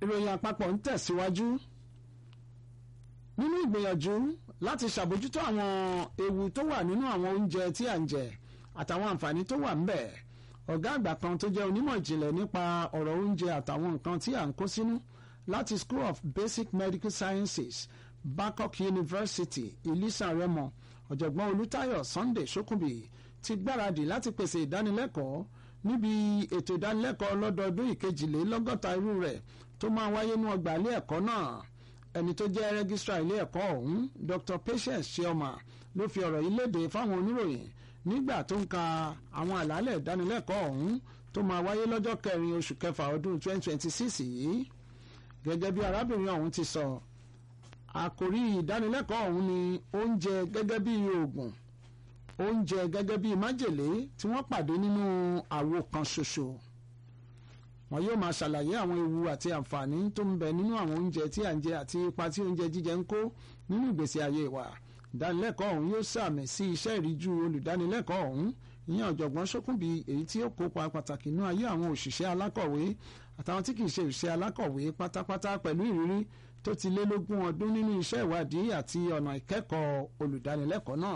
ìròyìn àpapọ̀ ń tẹ̀síwájú nínú ìgbìyànjú láti ṣàbójútó àwọn ewu tó wà nínú àwọn oúnjẹ tí à ń jẹ àtàwọn àǹfààní tó wà ńbẹ̀ ọ̀gá àgbà kan tó jẹ́ onímọ̀ ìjìnlẹ̀ nípa ọ̀rọ̀ oúnjẹ àtàwọn nǹkan tí à ń kó sínú láti School of Basic Medical Sciences Babcock University Ilisa Remo ọ̀jọ̀gbọ́n Olùtayọ̀ Sunday Ṣókùnbí ti gbáradì láti pèsè ìdánilẹ́kọ̀ọ́ níbi ètò ìdánilẹ́kọ̀ọ́ lọ́dọọdún ìkejìlélọ́gọ́ta irú rẹ̀ tó máa wáyé ní ọgbà ilé ẹ̀kọ́ náà ẹni tó jẹ́ rẹ́gísírà ilé ẹ̀kọ́ ọ̀hún Dr. Patience Chioma ló fi ọ̀rọ̀ yìí léde fáwọn oníròyìn nígbà tó ń ka àwọn àlàálẹ̀ ìdánilẹ́kọ̀ọ́ ọ̀hún tó máa wáyé lọ́jọ́ kẹrin oṣù kẹfà ọdún 2026 yìí gẹ́gẹ́ bí arábìnrin ọ̀hún ti sọ àkòrí ìdánilẹ́kọ̀ọ́ ọ̀hún ni oúnjẹ gẹ́gẹ́ bí oògùn oúnjẹ gẹ́gẹ́ bí májèlé tí wọ́n pàdé nínú àwo kan ṣoṣo wọn yóò máa ṣàlàyé àwọn ewu àti àǹfààní tó ń bẹ nínú àwọn oúnjẹ tí à ń jẹ àti ipa tí oúnjẹ jíjẹ ń kó nínú ìgbésí ayé wa ìdánilẹ́kọ̀ọ́ ọ̀hún yóò sàmì sí iṣẹ́ ìríjú olùdánilẹ́kọ̀ọ́ ọ̀hún ìyẹn ọ̀jọ̀gbọ́n ṣókùnbí èyí tí ó kópa pàtàkì nínú ayé àwọn òṣìṣẹ́ alákọ̀wé àtàwọn tí kì í ṣe òṣìṣẹ́ alákọ̀wé pátápátá pẹ̀lú ìrírí tó ti lé lógún ọdún nínú iṣẹ́ ìwádìí àti ọ̀nà ìkẹ́kọ̀ọ́ olùdánilẹ́kọ̀ọ́ náà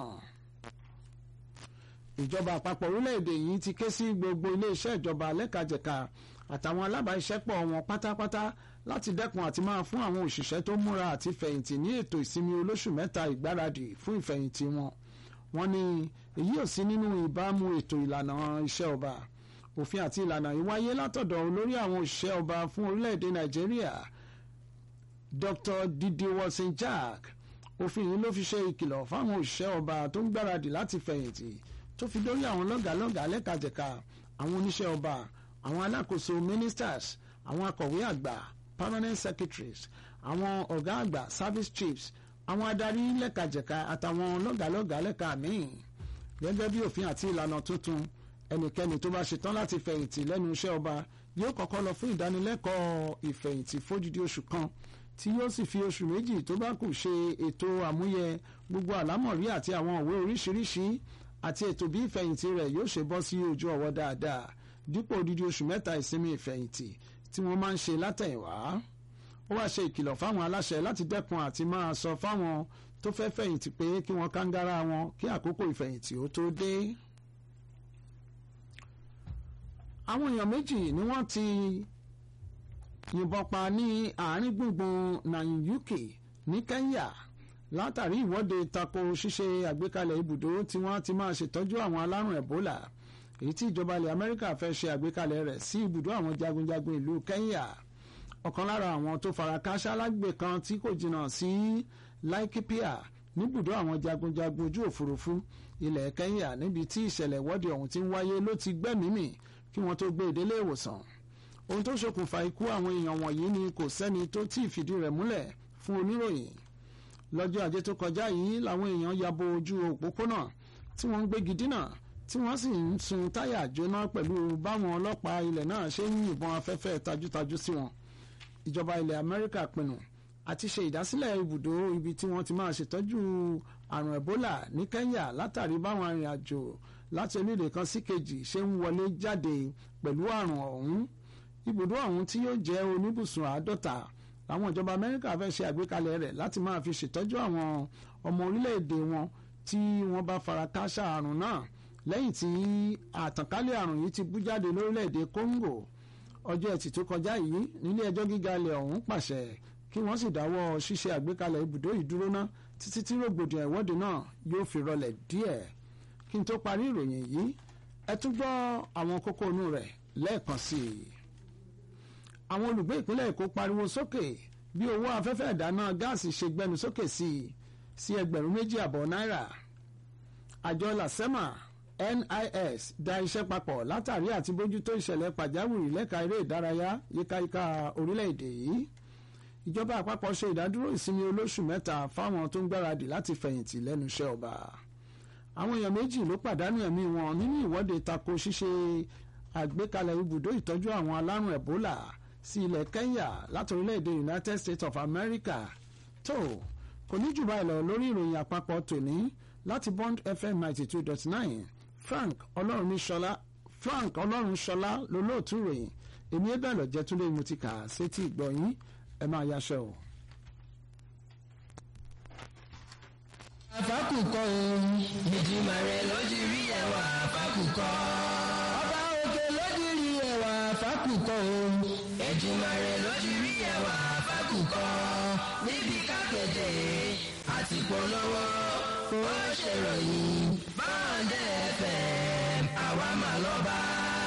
ìjọba àpapọ̀ orílẹ̀-èdè yìí ti ké sí gbogbo iléeṣẹ́ ìjọba lẹ́kajẹ̀ka àtàwọn alábàáṣiṣẹ́pọ̀ wọn pátápátá láti dẹ́kun àti máa fún àwọn òṣìṣẹ́ tó múra àti fẹ̀yìntì ní ètò ìsinmi olóṣù mẹ́ta ìgbáradì fún ìfẹ̀yìntì wọn wọ́n ní èyí ò sí nínú ìbámu ètò ìlànà iṣẹ́ ọba òfin àti ìlànà yìí wáyé látọ̀dọ̀ olórí àwọn òṣìṣẹ́ ọba fún orílẹ̀-èdè nàìjíríà Dr. Didi Watson Jack òfin yìí ló fi ṣe ìkìlọ̀ fáwọn òṣìṣẹ́ ọba tó ń gbáradì láti fẹ̀yìntì tó fi dórí àwọn lọ́gàálọ́gàá lẹ́kajẹ̀ka àwọn oníṣẹ́ ọba àwọn alákòóso ministers àwọn akọ̀wé àgbà permanent secretaries àwọn ọ̀gá àgbà service chiefs àwọn adarí lẹ́kajẹ̀ka àtàwọn lọ́gàálọ́gàá lẹ́ka míì gẹ́gẹ́ bí òfin àti ìlànà tuntun ẹnikẹ́ni tó bá ṣetán láti fẹ̀yìntì lẹ́nu iṣẹ́ ọba yóò kọ́kọ́ lọ fún ìdánilẹ́kọ̀ọ́ ìfẹ̀yìntì fódìdí oṣù kan tí yóò sì fi oṣù méjì tó bá kù ṣe ètò àmúyẹ gbogbo àlámọ̀rí àti àwọn òwe oríṣiríṣi àti ètò bí ìfẹ̀yìntì rẹ̀ yóò ṣe bọ́ sí ojú ọwọ́ dáadáa dípò odidi oṣù mẹ́ta ìsinmi ìfẹ̀yìntì tí wọ́n máa ń ṣe látẹ̀yìnwá ó wáá ṣe ìkìlọ̀ fáwọn aláṣẹ láti dẹ́kun àti máa sọ fáwọn tó fẹ́ fẹ̀yìntì pé kí wọ́n kángára wọn kí àkókò ìfẹ̀yìntì ó tó dé. àwọn èèyàn méjì ni wọ́n ti yìnbọn pa ní àárín gbùngbùn Nanyuki ní Kenya látàrí ìwọ́de tako ṣíṣe àgbékalẹ̀ ibùdó tí wọ́n ti máa ṣètọ́jú àwọn alárùn Ebola èyí tí ìjọba ilẹ̀ Amẹ́ríkà fẹ́ ṣe àgbékalẹ̀ rẹ̀ sí ibùdó àwọn jagunjagun ìlú Kenya ọ̀kan lára àwọn tó fara káṣá lágbè kan tí kò jìnnà sí Laikipia níbùdó àwọn jagunjagun ojú òfurufú ilẹ̀ Kenya níbi tí ìṣẹ̀lẹ̀ ìwọ́de ọ̀hún ti ń wáyé ló ti gbẹ́mìímì kí wọ́n tó gbé ìdélé ìwòsàn ohun tó ṣokùnfà ikú àwọn èèyàn wọ̀nyí ni kò sẹ́ni tó tí ì fìdí rẹ̀ múlẹ̀ fún oníròyìn lọ́jọ́ ajé tó kọjá yìí làwọn èèyàn yabo ojú òpópónà tí wọ́n ń gbégi dínà tí wọ́n sì ń sun táyà jóná pẹ̀lú báwọn ọlọ́pàá ilẹ̀ náà ṣe ń yìnbọn afẹ́fẹ́ tajútajú sí wọn. ìjọba ilẹ̀ Amẹ́ríkà pinnu àti ṣe ìdásílẹ̀ ibùdó ibi tí wọ́n ti máa ṣètọ́jú àrùn Ebola ní Kenya látàrí báwọn arìnrìn-àjò láti orílẹ̀ kan sí kejì ṣe ń wọlé jáde pẹ̀lú àrùn ọ̀hún ibùdó ọ̀hún tí yóò jẹ́ oníbùsùn àádọ́ta àwọn ìjọba Amẹ́ríkà fẹ́ ṣe àgbékalẹ̀ rẹ̀ láti máa fi ṣètọ́jú àwọn ọmọ orílẹ̀-èdè wọn tí wọ́n bá fara káṣá àrùn náà lẹ́yìn tí àtànkálẹ̀ àrùn yìí ti bú jáde lórílẹ̀‐èdè Congo ọjọ́ ẹtì tó kọjá yìí nílé ẹjọ́ gíga ilẹ̀ ọ̀hún pàṣẹ kí wọ́n sì dáwọ́ ṣíṣe àgbékalẹ̀ ibùdó ìdúró ná títí tí rògbòdìyàn ìwọ́de náà yóò fi rọlẹ̀ díẹ̀ kí n tó parí ìròyìn yìí ẹ tún gbọ́ àwọn kókó inú rẹ̀ lẹ́ẹ̀kan sí i. àwọn olùgbé ìpínlẹ̀ Èkó pariwo sókè bí owó afẹ́fẹ́ ìdáná gáàsì ṣe gbẹnu sókè sí i sí ẹgbẹ̀rún méjì àbọ̀ náírà àjọ làsẹ́mà NIS da iṣẹ́ papọ̀ látàrí àti bójútó ìṣẹ̀lẹ̀ pàjáwìrì lẹ́ka eré ìdárayá yíkáyíká orílẹ̀-èdè yìí ìjọba àpapọ̀ ṣe ìdádúró ìsinmi olóṣù mẹ́ta fáwọn tó ń gbáradì láti fẹ̀yìntì lẹ́nu iṣẹ́ ọba àwọn èèyàn méjì ló pàdánù ẹ̀mí wọn nínú ìwọ́de tako ṣíṣe àgbékalẹ̀ ibùdó ìtọ́jú àwọn alárùn Ebola sí ilẹ̀ Kenya láti orílẹ̀-èdè United States of America tó kò ní jù báyìí lọ lórí ìròyìn àpapọ̀ tòní láti Bond FM ninety two dot nine Frank Ọlọ́runṣọlá Frank Ọlọ́runṣọlá lolóòtú ìròyìn èmi ẹ bẹ́ẹ̀ lọ jẹ́ túnlé mo ti kà á sétí ìgbọ̀nyín ẹ máa yaṣẹ́ o. àfákùkọ ohun ìjìmọ̀ rẹ̀ lójú rí ẹwà àfákùkọ. ọba òkè lójú rí ẹwà àfákùkọ ohun ìjìmọ̀ rẹ̀ lójú rí ẹwà àfákùkọ. níbi kákẹ́jẹ́ àti polówó ó ṣèròyìn báńdẹ̀ fm àwa mà lọ́ba.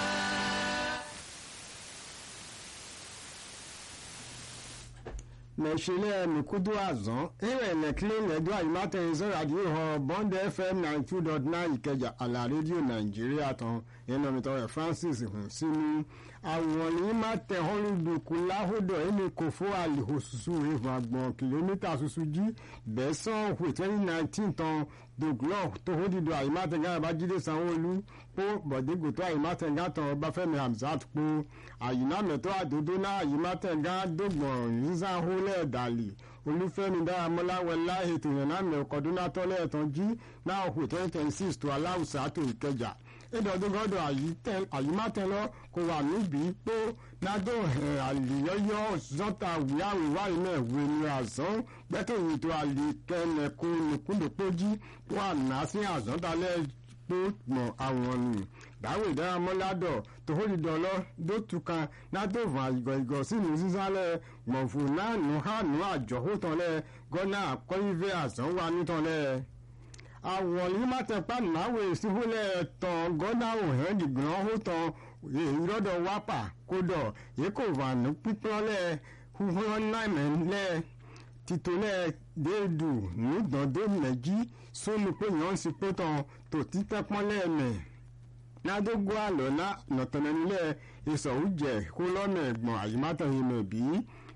mẹ̀ṣẹ̀lẹ̀ mikudu azan ìrẹ̀ nẹ̀kílẹ̀ nẹ̀dọ́ àyùmátẹ̀ ìṣẹ́radìó hàn bond fm ninety two dot nine ìkẹjà àlà rédíò nàìjíríà tán iná mi tọrọ francis hùn sínú àwọn yìí má tẹ họ́lùdùkú láhùdọ̀ ẹni kò fún àlìhòsùsù ìfún àgbọ̀n kìlómítà ṣoṣo jí bẹ́sàn hù twenty nineteen tán dòglọ́ọ̀ tó hódìdó àyùmátẹ̀ gáyàbá jíde sanwó-olú pó bọ̀dégòtò àyùmátẹ̀gá tán ọbáfẹ́mi hamzat pó àyùnámẹ̀tọ́ àdódó náà àyùmátẹ̀gá dògbọ̀n nísàhólẹ̀ dàlì olúfẹ́mi dáramọ́lá wẹlá ètò ìrìnàmẹ̀ ọkọ̀dúnátọ́lẹ̀ ẹ̀tàn jí náà hù twenty twenty six tó aláwùsá tó ìkẹjà ìdọ̀dúgọ́dọ̀ àyùmátẹ̀lọ́ kò wà níbi pé nádò àlìyọ́yọ́ zọ́ta wíwáwíwá iná ìwé ni àzán gbẹ́tòyìn tó àlìkẹ́nẹ̀kùn nìkúndòpójí wà ná sí àzọ́dálẹ̀ pé mọ̀ àwọn nù dáwò ìdáramọ́ládọ̀ tòhólìdọ́lọ́ dótùkan nádòvà ìgọ̀ìgọ̀ sínú sísálẹ̀ mọ̀fù náà nù hànú àjọ̀hótọ́lẹ̀ gọ́nà àkọ́yífẹ́ àzán wà nítọ́lẹ̀ àwọn yìí má tẹ pa náwó ìsìnkúlẹ̀ tán gọ́dá òhìn dìgbọ́n ó tán ìrọ́dọ̀ wápà kódọ̀ èkó vànú pípọ́nlẹ̀ huhun náìmẹ́lẹ̀ titolẹ̀ déédù nídọ̀dọ̀ mẹ́jì sómi pé yàn ń sì pé tán tó títẹ́ pọ́nlẹ̀ mẹ́ nádógó àlọ́ nọ̀tọ̀nẹ́nilẹ̀ ìsọ̀hújẹ̀ kó lọ́nà ẹ̀gbọ́n àyímátàn mẹ́ bíi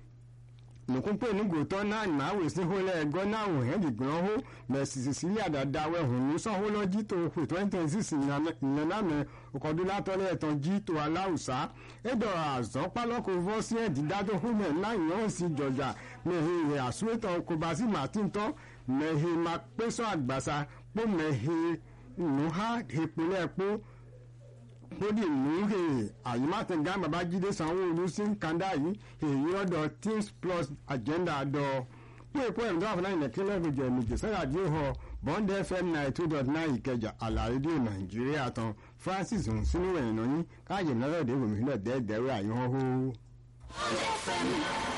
nukunpe nugotɔ na nawe sihole gɔna wohɛn digbɔn ho mɛ sisisili adadawe hunu sɔholo dzi to ƒe twenty twenty six nenamɛ kɔdulatɔlɛ etɔn dzi to alawusa edɔ azɔn kpalɔko vɔ si ɛdidado home na yɔn si dzɔdza mehe he asuetɔ kobasi matintɔ mehe makpesɔ agbasa kpo mehe nuha hekpolɛ kpo kódì múhè àyímátẹ̀gá babájídé sanwó-olu sí kanda yìí èyí ọ̀dọ̀ teams plus agenda dọ̀ pé èkó ẹ̀mí tó wà fún náà ìnẹ̀kílẹ̀ ìgbèjì ẹ̀mìjì sẹ́yà díò họ bond fm ninety two dot nine ìkẹjà àlà rédíò nàìjíríà tán francis ń sínú ẹ̀yìn náà yín káàyè náà lọ́dẹ̀ ìwòmí sílẹ̀ dẹ́ẹ̀dẹ́rẹ́ àyíwọ́n hó. bond fm